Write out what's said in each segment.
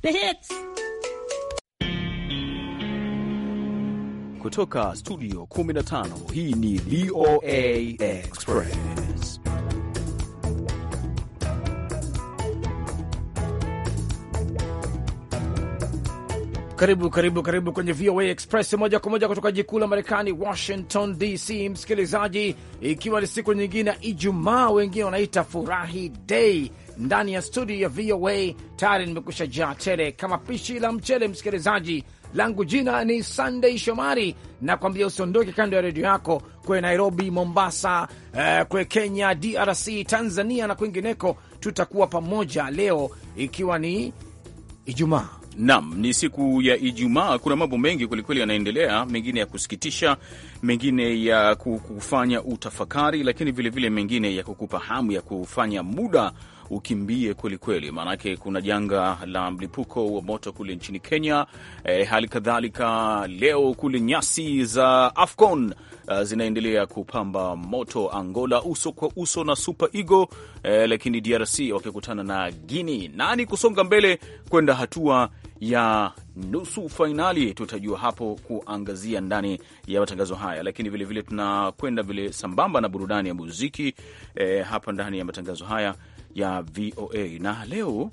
The hits. Kutoka studio 15 hii ni VOA Express. Karibu karibu karibu kwenye VOA Express moja kwa moja kutoka jikuu la Marekani, Washington DC. Msikilizaji, ikiwa ni siku nyingine ya Ijumaa, wengine wanaita furahi dei, ndani ya studio ya VOA tayari nimekusha jaa tele kama pishi la mchele. Msikilizaji langu jina ni Sunday Shomari, na kwambia usiondoke kando ya redio yako kwe Nairobi, Mombasa, eh, kwe Kenya, DRC, Tanzania na kwingineko. Tutakuwa pamoja leo ikiwa ni Ijumaa. Nam, ni siku ya Ijumaa. Kuna mambo mengi kwelikweli yanaendelea, mengine ya kusikitisha, mengine ya kufanya utafakari, lakini vilevile vile mengine ya kukupa hamu ya kufanya muda ukimbie kwelikweli, maanake kuna janga la mlipuko wa moto kule nchini Kenya. E, hali kadhalika leo kule nyasi za AFCON uh, zinaendelea kupamba moto Angola uso kwa uso na Super Eagle, e, lakini DRC wakikutana na Guinea. Nani kusonga mbele kwenda hatua ya nusu fainali tutajua hapo kuangazia ndani ya matangazo haya, lakini vilevile tunakwenda vile sambamba na burudani ya muziki eh, hapa ndani ya matangazo haya ya VOA na leo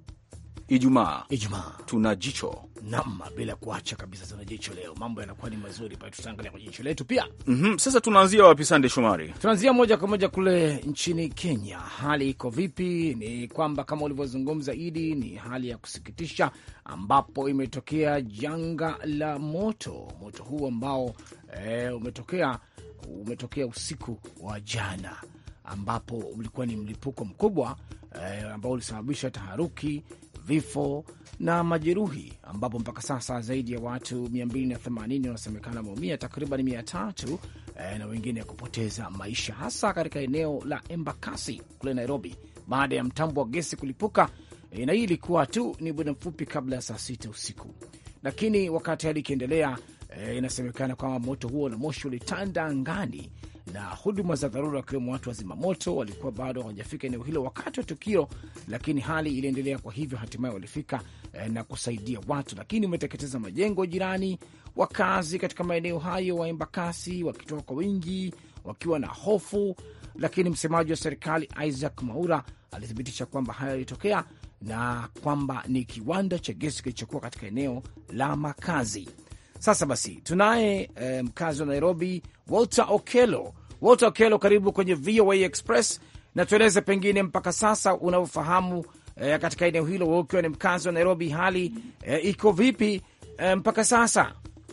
Ijumaa, Ijumaa tuna jicho nam, bila kuacha kabisa, tuna jicho leo. Mambo yanakuwa ni mazuri pale, tutaangalia kwa jicho letu pia. mm -hmm. Sasa tunaanzia wapi, Sande Shomari? Tunaanzia moja kwa moja kule nchini Kenya. Hali iko vipi? Ni kwamba kama ulivyozungumza Idi, ni hali ya kusikitisha ambapo imetokea janga la moto. Moto huu ambao e, umetokea umetokea usiku wa jana ambapo ulikuwa ni mlipuko mkubwa e, ambao ulisababisha taharuki, vifo na majeruhi, ambapo mpaka sasa zaidi ya watu 280 wanasemekana wameumia, takriban 300 e, na wengine kupoteza maisha, hasa katika eneo la Embakasi kule Nairobi, baada ya mtambo wa gesi kulipuka e, na hii ilikuwa tu ni muda mfupi kabla ya saa sita usiku, lakini wakati hali ikiendelea e, inasemekana kwamba moto huo na moshi ulitanda angani na huduma za dharura wakiwemo watu wa zimamoto walikuwa bado hawajafika eneo hilo wakati wa tukio, lakini hali iliendelea. Kwa hivyo hatimaye walifika eh, na kusaidia watu, lakini umeteketeza majengo jirani. Wakazi katika maeneo hayo wa Embakasi wakitoka kwa wingi wakiwa na hofu, lakini msemaji wa serikali Isaac Maura alithibitisha kwamba hayo yalitokea na kwamba ni kiwanda cha gesi kilichokuwa katika eneo la makazi. Sasa basi tunaye eh, mkazi wa Nairobi Walter Okelo. Walter Okelo, karibu kwenye VOA Express na tueleze pengine mpaka sasa unavyofahamu eh, katika eneo hilo, wewe ukiwa ni mkazi wa Nairobi, hali eh, iko vipi eh, mpaka sasa?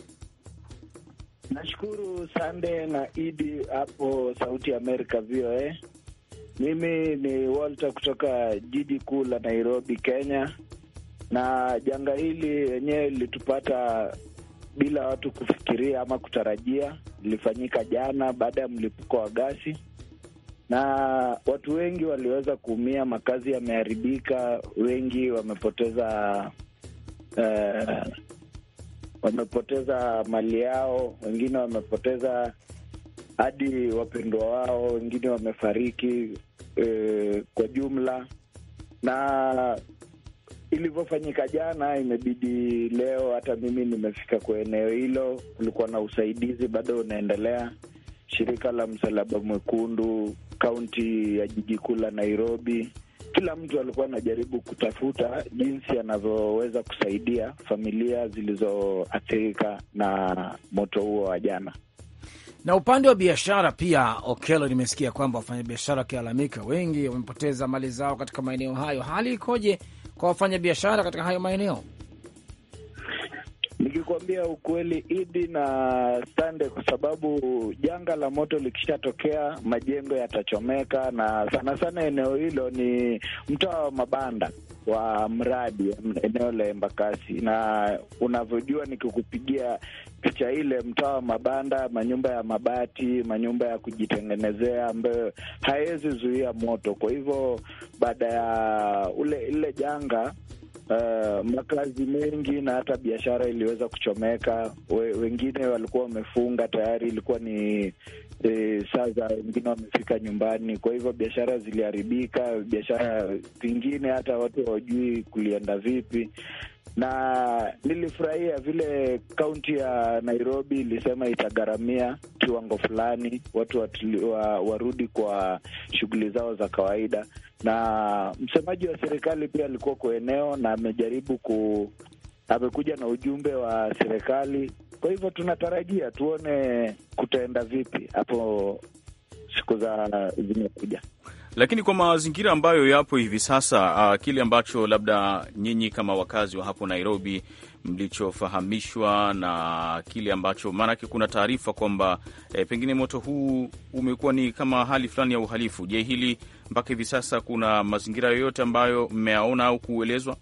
Nashukuru Sande na Idi hapo Sauti ya Amerika VOA. Mimi ni Walter kutoka jiji kuu la Nairobi, Kenya, na janga hili yenyewe lilitupata bila watu kufikiria ama kutarajia. Ilifanyika jana baada ya mlipuko wa gasi, na watu wengi waliweza kuumia, makazi yameharibika, wengi wamepoteza uh, wamepoteza mali yao, wengine wamepoteza hadi wapendwa wao, wengine wamefariki uh, kwa jumla na ilivyofanyika jana, imebidi leo hata mimi nimefika kwa eneo hilo. Kulikuwa na usaidizi bado unaendelea. Shirika la Msalaba Mwekundu, kaunti ya jiji kuu la Nairobi, kila mtu alikuwa anajaribu kutafuta jinsi anavyoweza kusaidia familia zilizoathirika na moto huo wa jana. Na upande wa biashara pia, Okelo, nimesikia kwamba wafanyabiashara wakilalamika, wengi wamepoteza mali zao katika maeneo hayo. Hali ikoje kwa wafanyabiashara katika hayo maeneo? Nikikwambia ukweli, Idi na Sande, kwa sababu janga la moto likishatokea majengo yatachomeka, na sana sana eneo hilo ni mtaa wa mabanda wa mradi eneo la Embakasi, na unavyojua nikikupigia picha ile mtaa wa mabanda, manyumba ya mabati, manyumba ya kujitengenezea ambayo hawezi zuia moto. Kwa hivyo baada ya ule ile janga uh, makazi mengi na hata biashara iliweza kuchomeka. We, wengine walikuwa wamefunga tayari, ilikuwa ni e, saa za wengine wamefika nyumbani, kwa hivyo biashara ziliharibika. Biashara zingine hata watu hawajui kulienda vipi na nilifurahia vile kaunti ya Nairobi ilisema itagharamia kiwango fulani watu watili, wa, warudi kwa shughuli zao za kawaida, na msemaji wa serikali pia alikuwa kwa eneo na amejaribu ku amekuja na ujumbe wa serikali. Kwa hivyo tunatarajia tuone kutaenda vipi hapo siku za zimekuja lakini kwa mazingira ambayo yapo hivi sasa, uh, kile ambacho labda nyinyi kama wakazi wa hapo Nairobi mlichofahamishwa na kile ambacho, maanake kuna taarifa kwamba eh, pengine moto huu umekuwa ni kama hali fulani ya uhalifu. Je, hili mpaka hivi sasa kuna mazingira yoyote ambayo mmeyaona au kuelezwa?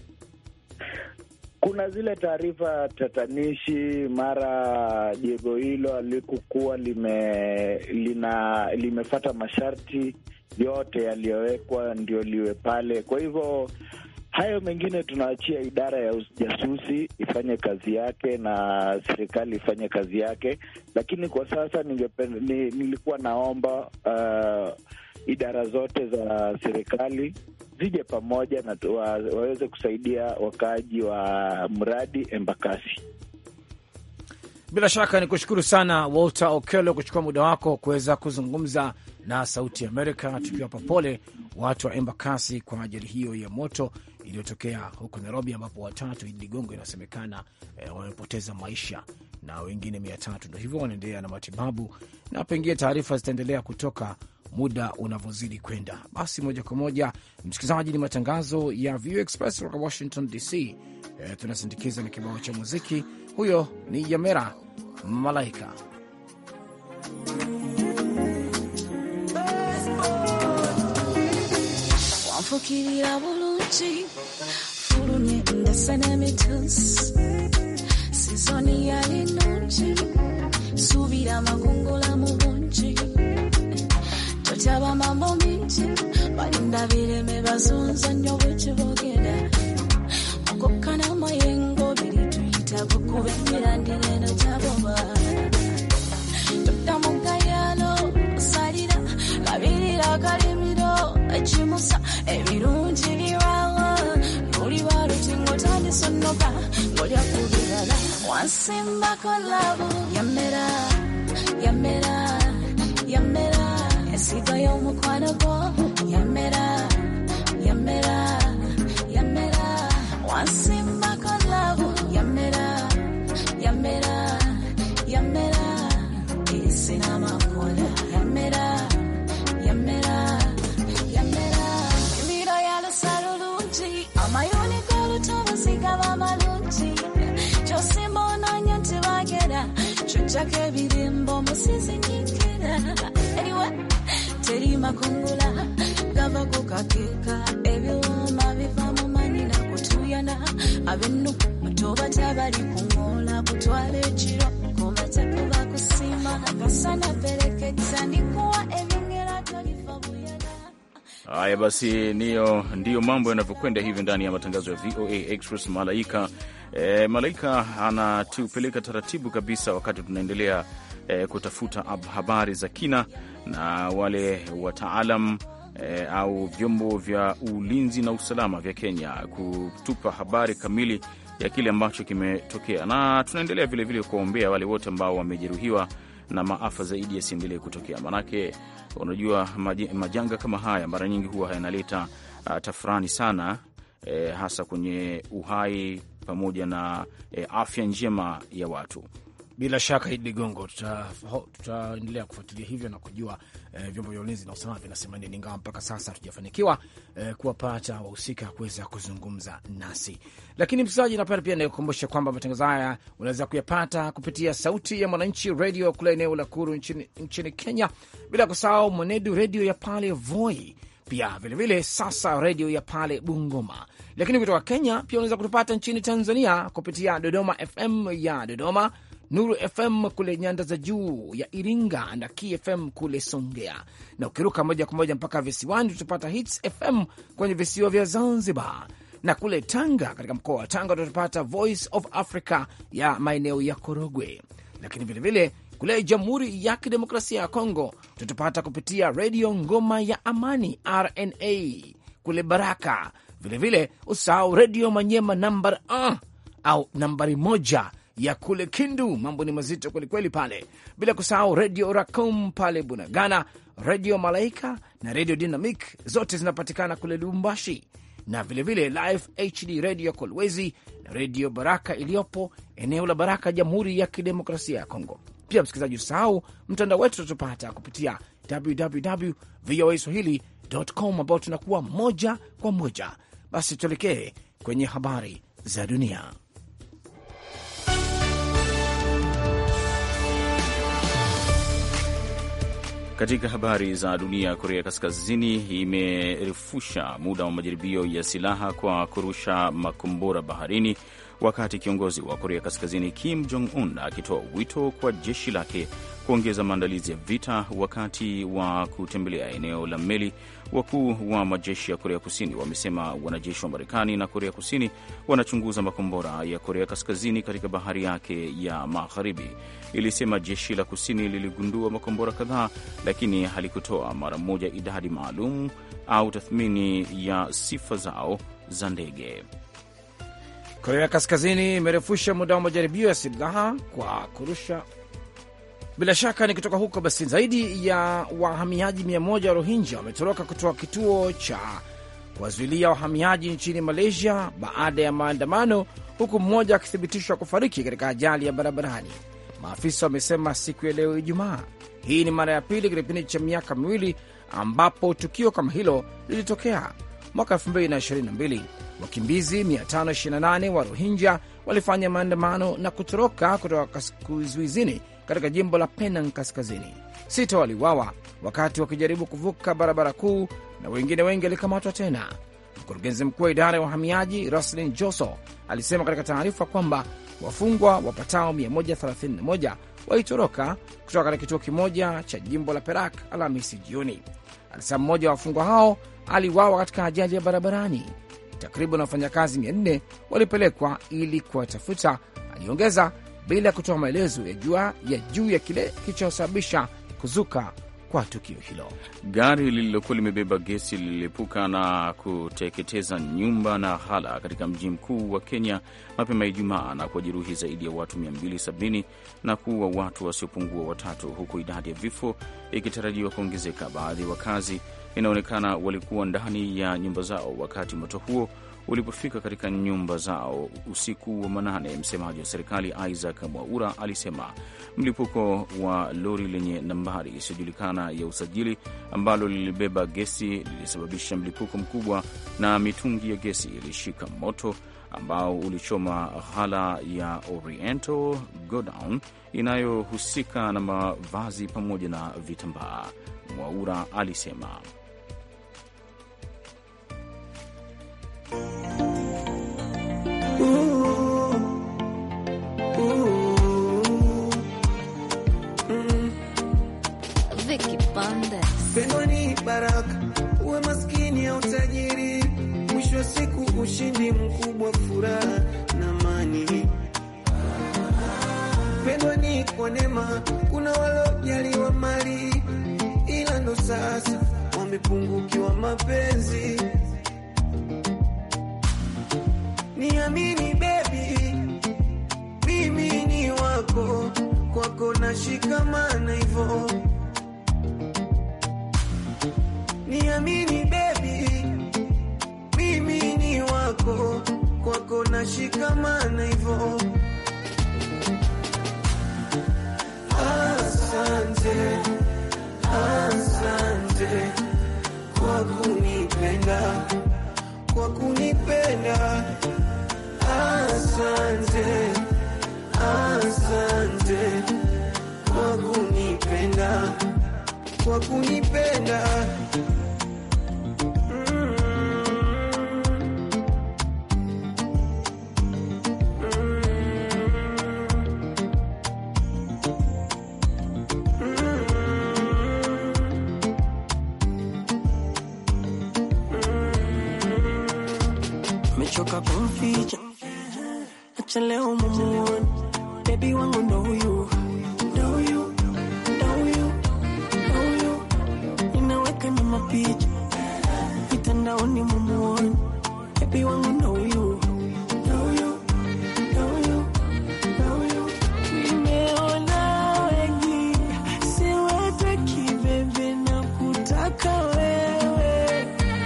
Kuna zile taarifa tatanishi, mara jengo hilo alikukuwa lime lina limefata masharti yote yaliyowekwa ndio liwe pale. Kwa hivyo hayo mengine tunaachia idara ya ujasusi ifanye kazi yake na serikali ifanye kazi yake, lakini kwa sasa ningependa, ni, nilikuwa naomba uh, idara zote za serikali zije pamoja na wa, waweze kusaidia wakaaji wa mradi Embakasi. Bila shaka ni kushukuru sana Walter Okelo kuchukua muda wako kuweza kuzungumza na Sauti Amerika, tukiwapa pole watu wa Embakasi kwa ajali hiyo ya moto iliyotokea huko Nairobi, ambapo watatu Idi Ligongo inasemekana eh, wamepoteza maisha na wengine mia tatu ndo hivyo wanaendelea na matibabu, na pengine taarifa zitaendelea kutoka muda unavyozidi kwenda. Basi moja kwa moja, msikilizaji, ni matangazo ya VOA Express kutoka Washington DC. Eh, tunasindikiza na kibao cha muziki. Huyo ni Yamera Malaika. wanfukirira bulungi fulumye ndese n'emitusi sizoni yali nungi suubira amakungula mu bungi totyaba mambo mingi balinda bireme bazunza nnyo bwekibogera okokkana mayengo biri tuyitako kuba emirandira eno gyaboba todda mu gayano salira kabirira kalimiro ekimusa ebirungi birawa luliba lutingo tandisonoka ngolya ku birala wansimbako labu yamera yamera yamera ensigo y'omukwano gwo yamera yamera yamera wansimbako labu yamera yamera yamera esinamakola yamera yamera yamera emiro yalusalulungi amayuni g'olutobuzi gaba malungi kyosimba onoonya nti bagera kyojjako ebirimbo musizi nyikira eriwe teri makungula gava ku kakeeka ebiwuma biva mu manyina kutuyana abennuku tobata bali kuŋoola kutwala ekiro komatekuba kusima akasana perekeza ndikuwa ebyengera tolifa buyala Haya basi, niyo ndiyo mambo yanavyokwenda hivi ndani ya matangazo ya VOA Express. Malaika e, Malaika anatupeleka taratibu kabisa, wakati tunaendelea e, kutafuta ab- habari za kina na wale wataalam e, au vyombo vya ulinzi na usalama vya Kenya kutupa habari kamili ya kile ambacho kimetokea, na tunaendelea vilevile kuwaombea wale wote ambao wamejeruhiwa na maafa zaidi yasiendelee kutokea, manake unajua maji- majanga kama haya mara nyingi huwa yanaleta uh, tafurani sana eh, hasa kwenye uhai pamoja na eh, afya njema ya watu. Bila shaka Idi Ligongo, tuta- tutaendelea kufuatilia hivyo na kujua eh, vyombo vya ulinzi na usalama vinasema nini, ingawa mpaka sasa hatujafanikiwa eh, kuwapata wahusika kuweza kuzungumza nasi. Lakini msikilizaji, napenda pia nikukumbusha kwamba matangazo haya unaweza kuyapata kupitia Sauti ya Mwananchi redio kule eneo la Kuru nchini, nchini Kenya, bila kusahau Mwenedu redio ya pale Voi, pia vilevile sasa redio ya pale Bungoma. Lakini kutoka Kenya pia unaweza kutupata nchini Tanzania kupitia Dodoma FM ya Dodoma, Nuru FM kule nyanda za juu ya Iringa na KFM kule Songea, na ukiruka moja kwa moja mpaka visiwani tutapata Hits FM kwenye visiwa vya Zanzibar. na kule Tanga, katika mkoa wa Tanga tutapata Voice of Africa ya maeneo ya Korogwe, lakini vilevile kule Jamhuri ya Kidemokrasia ya Kongo tutapata kupitia redio Ngoma ya Amani RNA kule Baraka. Vilevile usahau redio Manyema nambar uh, au nambari moja ya kule Kindu. Mambo ni mazito kwelikweli pale, bila kusahau redio Racom pale Bunagana, redio Malaika na redio Dynamic zote zinapatikana kule Lubumbashi, na vilevile Live HD redio Kolwezi na redio Baraka iliyopo eneo la Baraka, Jamhuri ya Kidemokrasia ya Kongo. Pia msikilizaji, usahau mtandao wetu tutapata kupitia www voa swahili.com ambao tunakuwa moja kwa moja. Basi tuelekee kwenye habari za dunia. Katika habari za dunia, Korea Kaskazini imerefusha muda wa majaribio ya silaha kwa kurusha makombora baharini, wakati kiongozi wa Korea Kaskazini Kim Jong Un akitoa wito kwa jeshi lake kuongeza maandalizi ya vita wakati wa kutembelea eneo la meli. Wakuu wa majeshi ya Korea Kusini wamesema wanajeshi wa Marekani na Korea Kusini wanachunguza makombora ya Korea Kaskazini katika bahari yake ya magharibi. Ilisema jeshi la kusini liligundua makombora kadhaa, lakini halikutoa mara moja idadi maalum au tathmini ya sifa zao za ndege. Korea Kaskazini imerefusha muda wa majaribio ya silaha kwa kurusha bila shaka ni kutoka huko. Basi zaidi ya wahamiaji mia moja wa Rohingya wametoroka kutoka kituo cha kuwazuilia wahamiaji nchini Malaysia baada ya maandamano, huku mmoja akithibitishwa kufariki katika ajali ya barabarani. Maafisa wamesema siku ya leo Ijumaa. Hii ni mara ya pili katika kipindi cha miaka miwili ambapo tukio kama hilo lilitokea. Mwaka 2022 wakimbizi 528 wa Rohingya walifanya maandamano na kutoroka kutoka kizuizini katika jimbo la Penang Kaskazini. Sita waliuawa wakati wakijaribu kuvuka barabara kuu na wengine wengi walikamatwa tena. Mkurugenzi mkuu wa idara ya uhamiaji Roslin Joso alisema katika taarifa kwamba wafungwa wapatao 131 walitoroka kutoka katika kituo kimoja cha jimbo la Perak Alhamisi jioni. Alisema mmoja wa wafungwa hao aliuawa katika ajali ya barabarani. Takriban wafanyakazi 400 walipelekwa ili kuwatafuta, aliongeza bila ya kutoa maelezo ya juu ya juu ya kile kilichosababisha kuzuka kwa tukio hilo. Gari lililokuwa limebeba gesi lililipuka na kuteketeza nyumba na ghala katika mji mkuu wa Kenya mapema Ijumaa na kuwajeruhi zaidi ya watu 270 na kuua watu wasiopungua watatu, huku idadi ya vifo ikitarajiwa kuongezeka. Baadhi ya wakazi inaonekana walikuwa ndani ya nyumba zao wakati moto huo ulipofika katika nyumba zao usiku wa manane. Msemaji wa serikali Isaac Mwaura alisema mlipuko wa lori lenye nambari isiyojulikana ya usajili ambalo lilibeba gesi lilisababisha mlipuko mkubwa na mitungi ya gesi ilishika moto ambao ulichoma ghala ya Oriental Godown inayohusika na mavazi pamoja na vitambaa. Mwaura alisema Pendo ni baraka, uwe maskini au tajiri, mwisho wa siku ushindi mkubwa, furaha na amani. Pendo ni kwa neema, kuna walojaliwa mali, ila ndo sasa wamepungukiwa mapenzi. Niamini baby, mimi ni wako, kwako na shikamana hivyo. Niamini baby, mimi ni wako, kwako na shikamana hivyo. Asante, asante kwa kunipenda, kwa kunipenda Asante, asante kwa kunipenda, kwa kunipenda. Mm. acha leo mumuone bebi wangu ndo huyu ndo huyu ndo huyu ndo huyu ninaweka na mapicha mitandaoni mumuone bebi wangu ndo huyu ndo huyu ndo huyu ndo huyu nimeona wengi siwataki bebe na kutaka wewe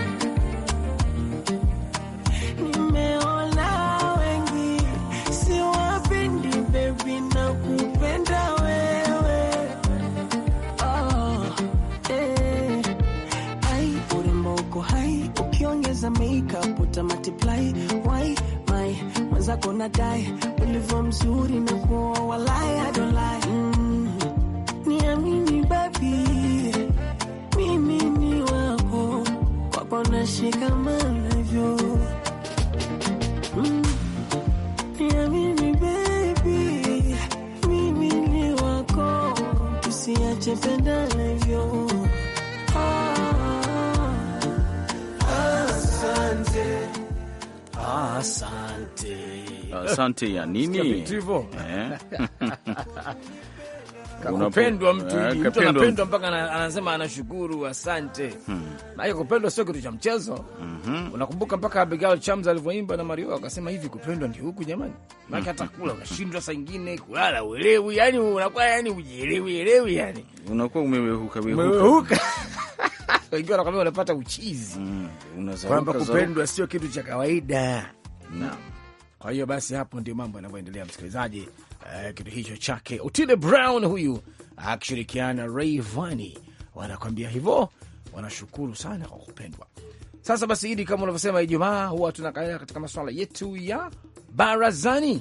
nimeona wengi siwapendi bebi na kupenda wewe oh, eh. Ai, urembo uko hai ukiongeza makeup uta multiply why my mwenzako nadai ulivyo mzuri na kuoa walai I don't lie mm. niamini babi mimi ni wako kwako nashikamanavyo mm. niamini baby mimi ni wako tusiache pendanavyo Asante. Asante. Asante ya Sikia nini? vitu hivyo. Eh? Kapendwa mtu Eh, hivi. Mtu kapendwa anapendwa mpaka ana- anasema anashukuru, asante. Na hiyo kupendwa sio kitu cha mchezo. Unakumbuka mpaka Abigail Chams alivyoimba na Mario akasema hivi kupendwa ndio huku jamani. Maana hata kula unashindwa saa nyingine, kulala uelewi, yani unakuwa yani ujielewi elewi yani. Unakuwa umewehuka wehuka. Umewehuka. Wengine wanakwambia unapata uchizi. Mm, unazaruka, Kwamba zaruka. kupendwa sio kitu cha kawaida. Naam. Kwa hiyo basi hapo ndio mambo yanavyoendelea, msikilizaji. Uh, kitu hicho chake Otile Brown huyu akishirikiana na Rayvanny wanakwambia hivyo, wanashukuru sana kwa kupendwa. Sasa basi, Idi, kama unavyosema, Ijumaa huwa tunakalia katika masuala yetu ya barazani.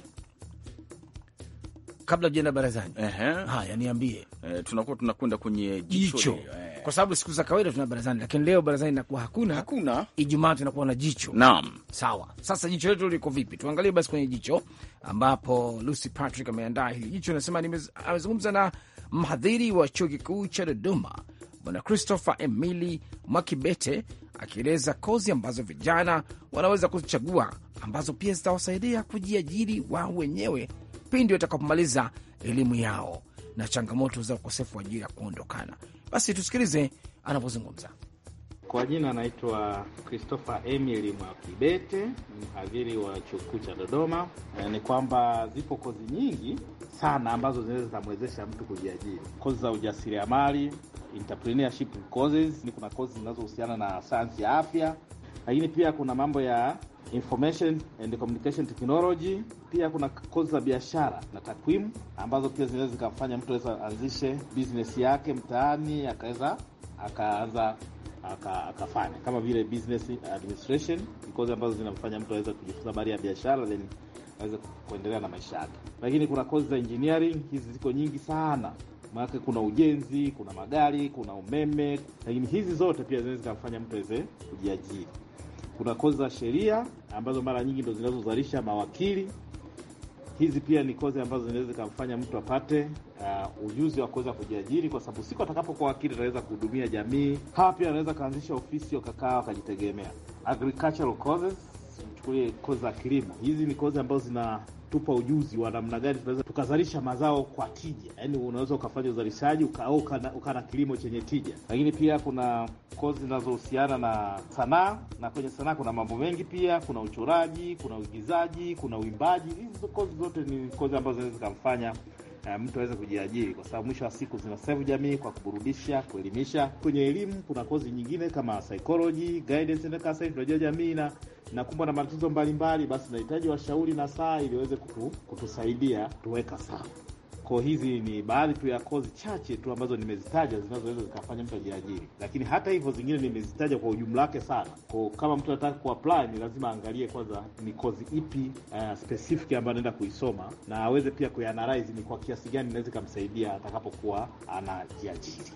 Kabla ujaenda barazani, Ehe. haya niambie Eh, tunakuwa tunakwenda kwenye jicho. jicho, Eh, kwa sababu siku za kawaida tuna barazani, lakini leo barazani inakuwa hakuna. Hakuna. Ijumaa tunakuwa na jicho. Naam. Sawa, sasa jicho letu liko vipi? Tuangalie basi kwenye jicho, ambapo Lucy Patrick ameandaa hili jicho. Nasema amezungumza na mhadhiri wa chuo kikuu cha Dodoma, Bwana Christopher Emili Mwakibete, akieleza kozi ambazo vijana wanaweza kuzichagua ambazo pia zitawasaidia kujiajiri wao wenyewe pindi watakapomaliza elimu yao na changamoto za ukosefu wa ajira kuondokana. Basi tusikilize anavyozungumza. Kwa jina anaitwa Christopher Emily Mwakibete, mhadhiri wa chuo kikuu cha Dodoma. E, ni kwamba zipo kozi nyingi sana ambazo zinaweza zikamwezesha mtu kujiajiri. Kozi za ujasiriamali, entrepreneurship courses, ni kuna kozi zinazohusiana na sayansi ya afya, lakini pia kuna mambo ya information and communication technology. Pia kuna kozi za biashara na takwimu ambazo pia zinaweza zikamfanya mtu aweza anzishe business yake mtaani akaweza akaanza aka- akafanya kama vile business administration, ni kozi ambazo zinamfanya mtu aweze kujifunza habari ya biashara then aweze kuendelea na maisha yake. Lakini kuna kozi za engineering, hizi ziko nyingi sana maanake kuna ujenzi, kuna magari, kuna umeme, lakini hizi zote pia zinaweza zikamfanya mtu aweze kujiajiri. Kuna kozi za sheria ambazo mara nyingi ndo zinazozalisha mawakili. Hizi pia ni kozi ambazo zinaweza zikamfanya mtu apate uh, ujuzi wa kuweza kujiajiri, kwa sababu siku atakapokuwa wakili ataweza kuhudumia jamii. Hawa pia anaweza kaanzisha ofisi wakakaa wakajitegemea. Agricultural courses, chukulie kozi za kilimo. Hizi ni kozi ambazo zinatupa ujuzi wa namna gani tunaweza tukazalisha mazao kwa tija, yaani unaweza ukafanya uzalishaji uka, au ukana, ukana kilimo chenye tija. Lakini pia kuna kozi zinazohusiana na sanaa, na kwenye sanaa kuna mambo mengi pia. Kuna uchoraji, kuna uigizaji, kuna uimbaji. Hizi kozi zote ni kozi ambazo zinaweza zikamfanya uh, mtu aweze kujiajiri, kwa sababu mwisho wa siku zina serve jamii kwa kuburudisha, kuelimisha. Kwenye elimu kuna kozi nyingine kama psychology, guidance and counseling. Tunajua jamii na nakumbwa na matatizo mbalimbali, basi nahitaji washauri na saa ili waweze kutu, kutusaidia tuweka sawa. Kwa hizi ni baadhi tu ya kozi chache tu ambazo nimezitaja zinazoweza zikafanya mtu ajiajiri, lakini hata hivyo zingine nimezitaja kwa ujumla wake sana. Kwa kama mtu anataka kuapply ni lazima aangalie kwanza ni kozi ipi uh, specific ambayo anaenda kuisoma na aweze pia kuianalyze ni kwa kiasi gani inaweza ikamsaidia atakapokuwa anajiajiri.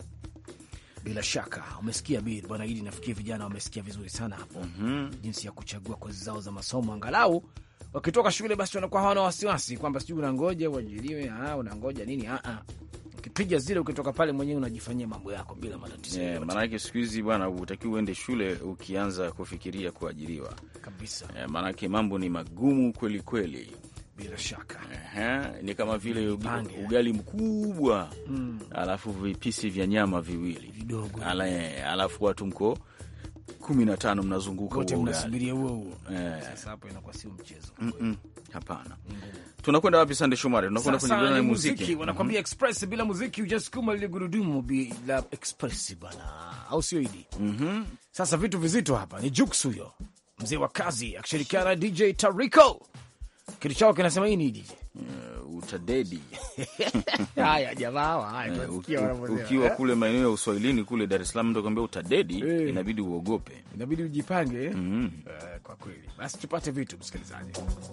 Bila shaka umesikia bi bwana Idi, nafikiri vijana wamesikia vizuri sana hapo jinsi ya kuchagua kozi zao za masomo, angalau wakitoka shule basi wanakuwa hawana wasiwasi kwamba sijui unangoja uajiriwe, ah, unangoja nini. Ah, ah. Ukipiga zile, ukitoka pale mwenyewe unajifanyia mambo yako bila matatizo Yeah, yoyote maanake siku hizi bwana, utakiwa uende shule ukianza kufikiria kuajiriwa. kabisa. Eh, maanake mambo ni magumu kweli kweli. bila shaka Ehe, ni kama vile ugi- Pange. ugali mkubwa alafu vipisi vya nyama viwili Vidogo. Ala, eh, alafu watu mko kumi na tano mnazunguka wote huo ugali. mnasubiria huo huo. Eh. Sasa hapo inakuwa sio mchezo. Mm-mm, Hapana. Tunakwenda wapi, Sande Shomari? Tunakwenda kwenye Sasa burudani ni ya muziki, muziki. wanakwambia express bila muziki hujasukuma lile gurudumu bila express bana, au sio Idi? Sasa vitu vizito hapa ni Jux huyo mzee wa kazi akishirikiana na DJ Tariko, kitu chao kinasema hii ni DJ. Eh, utadedi Haya jamaa hawa, haya Eh, tunasikia uki- wanavyosema. ukiwa Eh, kule maeneo ya uswahilini kule Dar es Salaam, ndo kwambia utadedi, Eh. inabidi uogope. inabidi ujipange eh? Mhm. Eh, kwa kweli. Basi tupate vitu msikilizaji.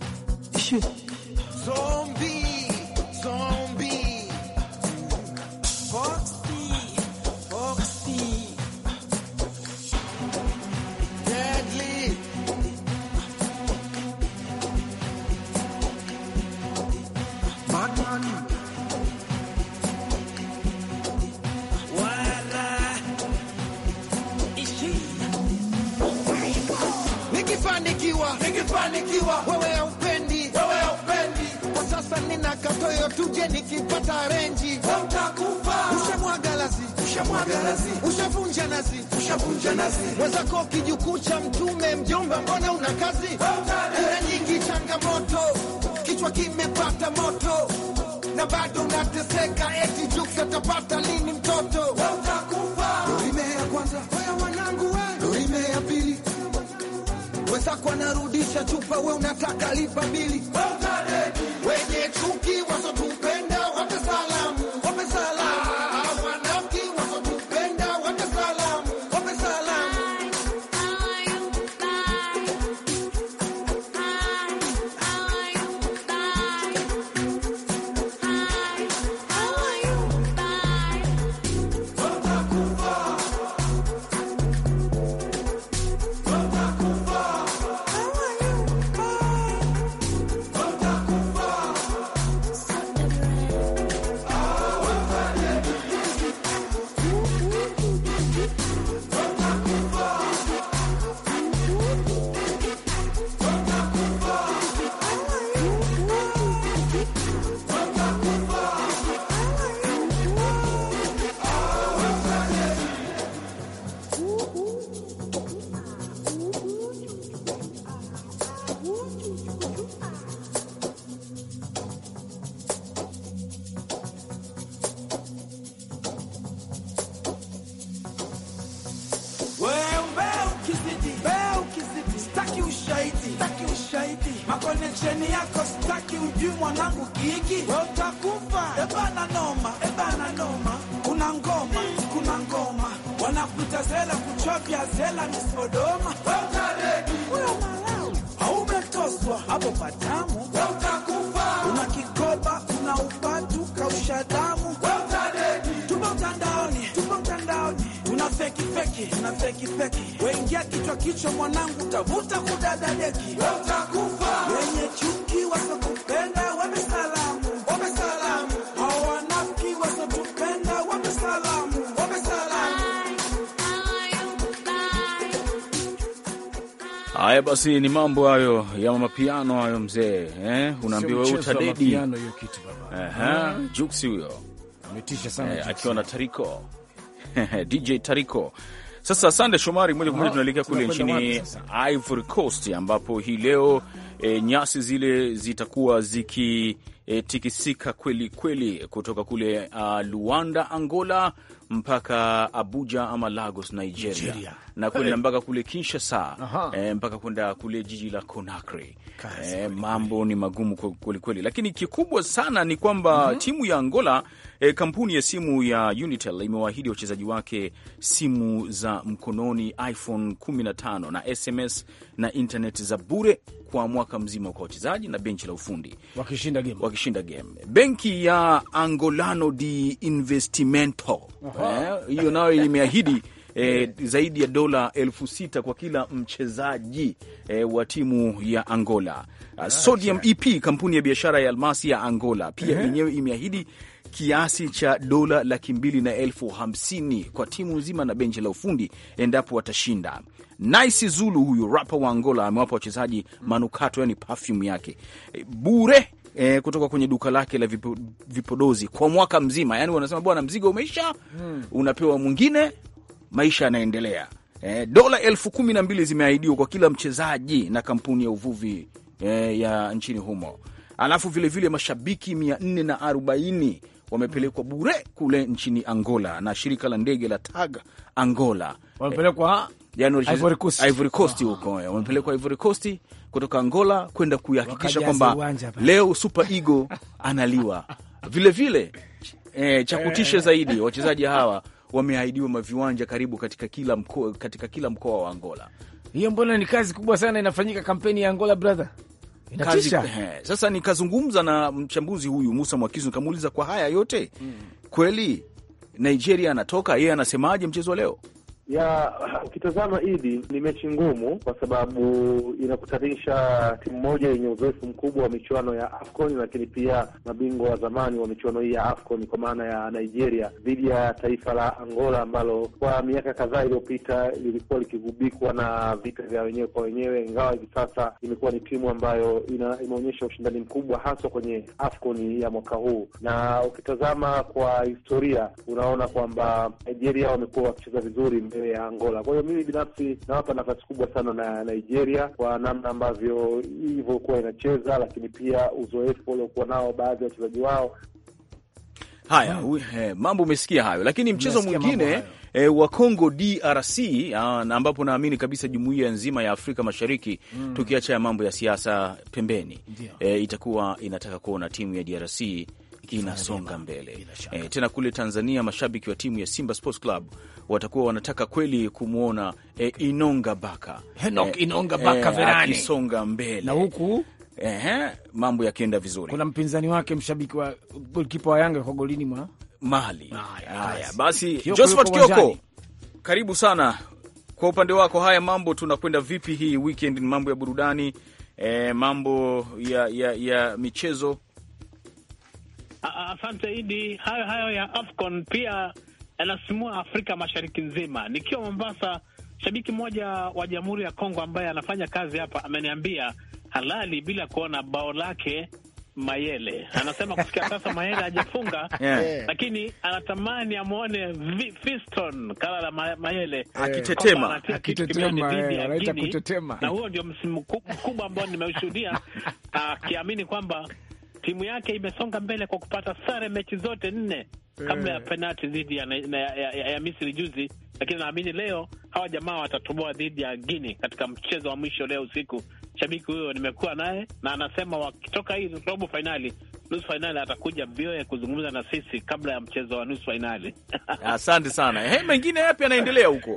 Zombie, zombie. Foxy, Foxy. Deadly. Batman. Wala. Ishi. Nikifanikiwa, nikifanikiwa, wewe haupendi, wewe haupendi. Kwa sasa nina katoyo, tuje nikipata renji, utakufa. Ushamwaga lazi, ushamwaga lazi, ushavunja nazi, ushavunja nazi. Mwenzako kijukuu cha mtume, mjomba, mbona una kazi? Kura nyingi, changamoto, kichwa kimepata moto na bado unateseka, eti Jux atapata lini mtoto? Utakufa. Dorime ya kwanza, wewe wanangu, we. Dorime ya pili wenzako anarudisha chupa, we unataka lipa bili. Wenye chuki wasotupenda wape salamu, wape salamu. Wanafiki wasotupenda wape salamu, wape salamu. Wewe ukizidi, wewe ukizidi, staki ushahidi, staki ushahidi. Makoneksheni yako staki, ujui mwanangu kiki, wewe utakufa. Ebana noma, ebana noma, kuna ngoma, kuna ngoma, wanakuita zela, kuchovya zela ni Sodoma. Wewe utaredi, wewe malau, haumetoswa hapo patamu, wewe utakufa. Una kikoba, una upatu, kausha damu, wewe utaredi. Tupo mtandaoni, tupo mtandaoni, tuna feki feki, tuna feki feki. Weingia kichwa kichwa, mwanangu, utavuta kudada deki, wewe utakufa. Wenye chuki wasokupenda, wape salamu, wape salamu. Hao wanafiki wasotupenda, wape salamu, wape salamu. Haya basi, ni mambo hayo ya mapiano hayo mzee, eh? Unaambiwa Sio mchezo wa utadedi. mapiano hiyo kitu baba. Aha, Juksi huyo Ametisha sana. eh, akiwa na Tariko DJ Tariko. Sasa Sande Shomari, moja kwa moja Aha, tunaelekea kule tunakwenda nchini wapi sasa? Ivory Coast ambapo hii leo e, nyasi zile zitakuwa zikitikisika kweli kweli kutoka kule uh, Luanda Angola mpaka Abuja ama Lagos Nigeria, Nigeria. na kwenda mpaka kule Kinshasa Aha. e, mpaka kwenda kule jiji la Conakry. Kazi E, mambo ni magumu kwa- kweli kweli, lakini kikubwa sana ni kwamba timu ya Angola e, kampuni ya simu ya Unitel imewaahidi wachezaji wake simu za mkononi iPhone 15 na SMS na internet za bure kwa mwaka mzima kwa wachezaji na benchi la ufundi Wakishinda game. wakishinda game. Benki ya Angolano de Investimento eh, hiyo nayo imeahidi e, zaidi ya dola elfu sita kwa kila mchezaji e, wa timu ya Angola. Uh, Sodium EP, kampuni ya biashara ya almasi ya Angola, pia yenyewe imeahidi kiasi cha dola laki mbili na elfu hamsini kwa timu nzima na benchi la ufundi endapo watashinda. Nice Zulu, huyu rapa wa Angola, amewapa wachezaji manukato, yani perfume yake e, bure e, kutoka kwenye duka lake la vipo, vipodozi kwa mwaka mzima. Yani wanasema bwana, mzigo umeisha, unapewa mwingine, maisha yanaendelea. E, dola elfu kumi na mbili zimeahidiwa kwa kila mchezaji na kampuni ya uvuvi e, ya nchini humo. Alafu vilevile vile mashabiki mia nne na arobaini wamepelekwa bure kule nchini Angola na shirika la ndege la TAG Angola wamepelekwa yani walicheza- Ivory Coast. Ivory Coast huko eh, wamepelekwa Ivory Coast kutoka Angola kwenda kuhakikisha Wakajaza kwamba uwanja pale. leo Super Eagle analiwa. Vilevile eh, cha kutisha zaidi, wachezaji hawa wameahidiwa maviwanja karibu katika kila mkoa, katika kila mkoa wa Angola. hiyo, mbona ni kazi kubwa sana inafanyika kampeni ya Angola brother, Kazi, inatisha. eh, sasa nikazungumza na mchambuzi huyu Musa Mwakizu nikamuuliza kwa haya yote kweli Nigeria anatoka, yeye anasemaje mchezo wa leo? ya ukitazama idi ni mechi ngumu kwa sababu inakutanisha timu moja yenye uzoefu mkubwa wa michuano ya AFCON, lakini pia mabingwa wa zamani wa michuano hii ya AFCON kwa maana ya Nigeria dhidi ya taifa la Angola ambalo kwa miaka kadhaa iliyopita lilikuwa likigubikwa na vita vya wenyewe kwa wenyewe, ingawa hivi sasa imekuwa ni timu ambayo ina, imeonyesha ushindani mkubwa haswa kwenye AFCON ya mwaka huu, na ukitazama kwa historia unaona kwamba Nigeria wamekuwa wakicheza vizuri mbele ya Angola. Kwa hiyo mimi binafsi nawapa nafasi kubwa sana na Nigeria kwa namna ambavyo ilivyokuwa inacheza, lakini pia uzoefu waliokuwa nao baadhi ya wachezaji wao. Haya, hu- eh, mambo umesikia hayo, lakini mchezo Nimesikia mambo mwingine hayo. eh, wa Congo DRC ah, na ambapo naamini kabisa jumuiya nzima ya Afrika Mashariki tukiacha ya mambo ya siasa pembeni Ndio. eh, itakuwa inataka kuona timu ya DRC inasonga mbele eh, tena kule Tanzania mashabiki wa timu ya Simba Sports Club watakuwa wanataka kweli kumwona eh, Inonga Baka Henok Inonga Baka Verane. akisonga mbele na huku Ehe, mambo yakienda vizuri kuna mpinzani wake mshabiki wa golkipa wa Yanga kwa golini mwa Mali. Haya, Haya basi. basi, Kioko Josephat yuko Kioko, uwanjani. karibu sana kwa upande wako. Haya mambo tunakwenda vipi hii weekend? Ni mambo ya burudani eh, mambo ya, ya, ya michezo A- Asante Idi. Hayo hayo ya AFCON pia yanasimua Afrika Mashariki nzima. Nikiwa Mombasa, shabiki mmoja wa Jamhuri ya Kongo ambaye anafanya kazi hapa ameniambia halali bila kuona bao lake Mayele. Anasema kufikia sasa Mayele hajafunga Yeah. lakini anatamani amwone Vi- Fiston Kalala Ma- Mayele Akitetema. kwamba anatia kitu Akitetema, kibeni dhidi eh, ya anaita Guinea. kutetema. na huo ndio msimu ku- mkubwa ambao nimeushuhudia akiamini kwamba timu yake imesonga mbele kwa kupata sare mechi zote nne kabla ya penalti dhidi ya, ya, ya, ya, ya Misri juzi, lakini naamini leo hawa jamaa watatoboa dhidi ya Guinea katika mchezo wa mwisho leo usiku. Shabiki huyo nimekuwa naye na anasema wakitoka hii robo fainali, nusu fainali, atakuja VOA kuzungumza na sisi kabla ya mchezo wa nusu fainali. asante sana. He, mengine yapi yanaendelea huko?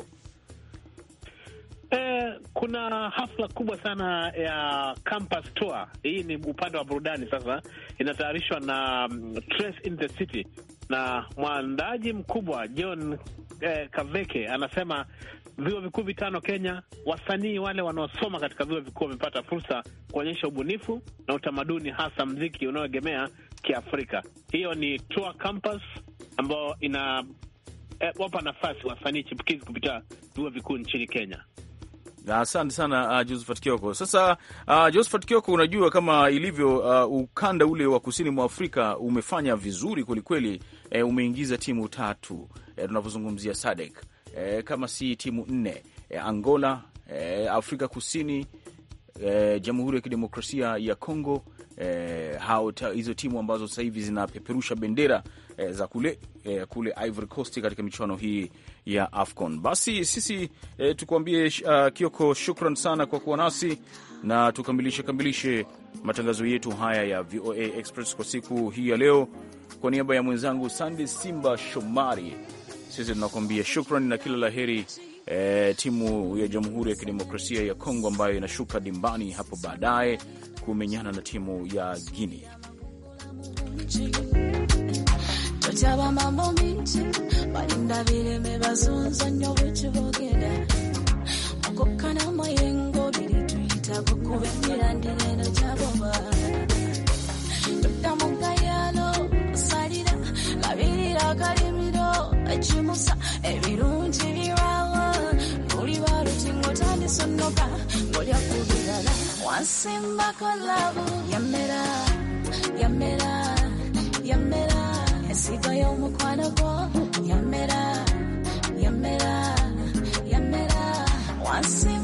Eh, kuna hafla kubwa sana ya campus tour. Hii ni upande wa burudani sasa, inatayarishwa na mm, Trace in the City na mwandaji mkubwa John eh, Kaveke anasema vyuo vikuu vitano Kenya, wasanii wale wanaosoma katika vyuo vikuu wamepata fursa kuonyesha ubunifu na utamaduni, hasa mziki unaoegemea Kiafrika. Hiyo ni tour campus ambayo ina eh, wapa nafasi wasanii chipukizi kupitia vyuo vikuu nchini Kenya. Asante sana uh, Josephat Kioko. Sasa uh, Josephat Kioko, unajua kama ilivyo uh, ukanda ule wa kusini mwa Afrika umefanya vizuri kwelikweli. Eh, umeingiza timu tatu eh, tunavyozungumzia SADC eh, kama si timu nne eh, Angola eh, Afrika Kusini eh, Jamhuri ya Kidemokrasia ya Kongo eh, hao ta- hizo timu ambazo sasa hivi zinapeperusha bendera eh, za kule eh, kule Ivory Coast katika michuano hii ya AFCON. Basi sisi eh, tukuambie uh, Kioko, shukran sana kwa kuwa nasi na tukamilishe kamilishe matangazo yetu haya ya VOA Express kwa siku hii ya leo. Kwa niaba ya mwenzangu Sande Simba Shomari, sisi tunakuambia shukran na kila la heri eh, timu ya Jamhuri ya Kidemokrasia ya Kongo ambayo inashuka dimbani hapo baadaye kumenyana na timu ya Guinea. otaba mambo mingi balinda bireme bazunza nnyo bwekibogera okukkana mayengo biri tuyitako kuba emirandira eno gyaboba tudda mu gayalo osalira labirira akalimiro ekimusa ebirungi birwawo luli balutingo tandisonoka ngolya ku birala wansimbako labu yamera yamera yamera ensigo y'omukwano gwo yamera yamera yamera wansi